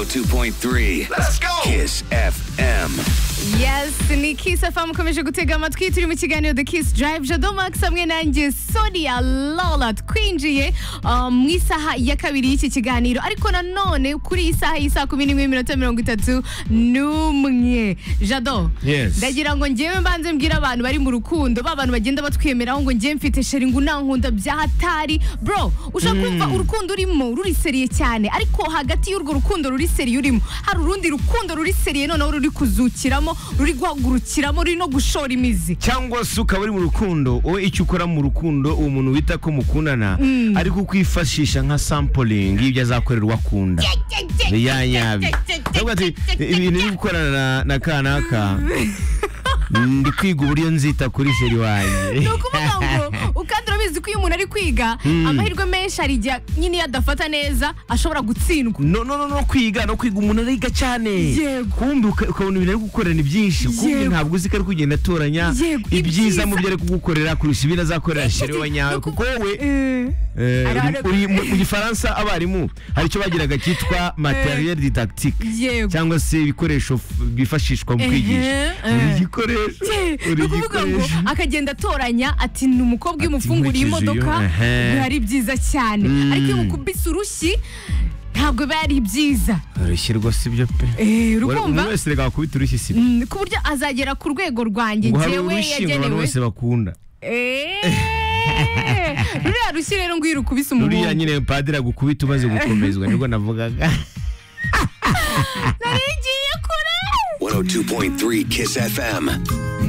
102.3. Let's go. Kiss FM. Yes, ni Kiss FM ukomeje gutega amatwi turi mu kiganiro The Kiss Drive Jado Max hamwe nanjye Sonia Lola twinjiye um, mu isaha ya kabiri y'iki kiganiro ariko nanone kuri iyi saha y'isaha kumi n'imwe minota mirongo itatu n'umwe Jado Yes. ndagira ngo njyewe mbanze mbwire abantu bari mu rukundo ba bantu bagenda batwemeraho ngo njyewe mfite sheri ngo unankunda byahatari bro ushobora kumva urukundo urimo ruri seriye cyane ariko hagati y'urwo rukundo ruri seriye urimo hari urundi rukundo ruri seriye noneho ruri kuzukiramo ruri guhagurukiramo ruri no gushora imizi cyangwa se ukaba uri mu rukundo wowe icyo ukora mu rukundo uwo muntu wita ko mukundana ari kukwifashisha nka sampling y'ibyo azakorera uwo akunda biyanyabi Aravuga ati, ibintu biri gukorana na- na kanaka ndi kwiga uburyo nzita kuri sheri wanjye ni ukuvuga ngo ukandi urabizi ko iyo umuntu ari kwiga amahirwe menshi hari igihe nyine iyo adafata neza ashobora gutsindwa no no no no kwiga no kwiga umuntu ariga cyane Yego. kumbi ukabona ibintu ari gukorera ni byinshi kumbi Yego. ntabwo uzi ko ari kugenda atoranya Yego, ibyiza. ibyiza mu byo ari kugukorera kurusha ibindi azakorera sheri wa nyawe kuko wowe Eh. Eh, Ara- uri mu mu gifaransa abarimu hari icyo bagiraga cyitwa materiel didactique yego cyangwa se ibikoresho f- byifashishwa mu Ehe, kwigisha eh. uri igikoresho uri ni ukuvuga ngo igikoresho akagenda atoranya ati ni umukobwa iyo Ati, umufunguriye nkurikije iyo, imodoka ehe. biba ari byiza cyane Mm. ariko iyo mukubise urushyi ntabwo biba ari byiza urushyi rwose ibyo pe Eh, Wari- urumva umuntu wese reka bakubita urushyi si Mm, ku buryo azagera ku rwego rwanjye ngo hari njyewe urushyi ngo abantu yagenewe bose bakunda Eh, ruriya rushyi rero ngo iyo urukubise ruriya umuhungu nyine padiri agukubita umaze gukomezwa nibwo navugaga nari ngiye kure 102.3 Kiss FM.